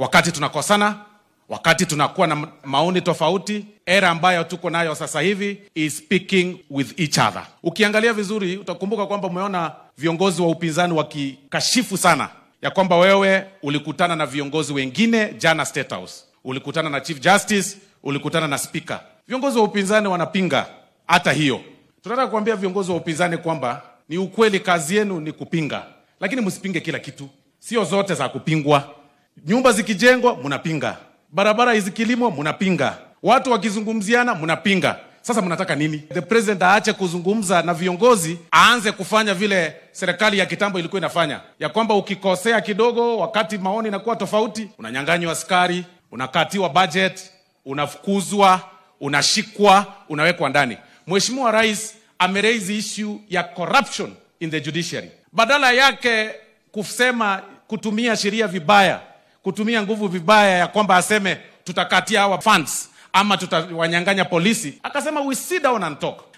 wakati tunakosana, wakati tunakuwa na maoni tofauti. Era ambayo tuko nayo sasa hivi is speaking with each other. Ukiangalia vizuri, utakumbuka kwamba umeona viongozi wa upinzani wakikashifu sana ya kwamba wewe ulikutana na viongozi wengine jana State House, ulikutana na Chief Justice, ulikutana na Speaker. Viongozi wa upinzani wanapinga hata hiyo. Tunataka kuambia viongozi wa upinzani kwamba ni ukweli, kazi yenu ni kupinga, lakini msipinge kila kitu, sio zote za kupingwa. Nyumba zikijengwa mnapinga, barabara zikilimwa mnapinga, watu wakizungumziana mnapinga. Sasa mnataka nini? The president aache kuzungumza na viongozi, aanze kufanya vile serikali ya kitambo ilikuwa inafanya, ya kwamba ukikosea kidogo, wakati maoni inakuwa tofauti, unanyang'anywa askari, unakatiwa budget, unafukuzwa, unashikwa, unawekwa ndani. Mheshimiwa Rais ameraise issue ya corruption in the judiciary, badala yake kusema kutumia sheria vibaya, kutumia nguvu vibaya, ya kwamba aseme tutakatia hawa funds ama tutawanyang'anya polisi, akasema we sit down and talk.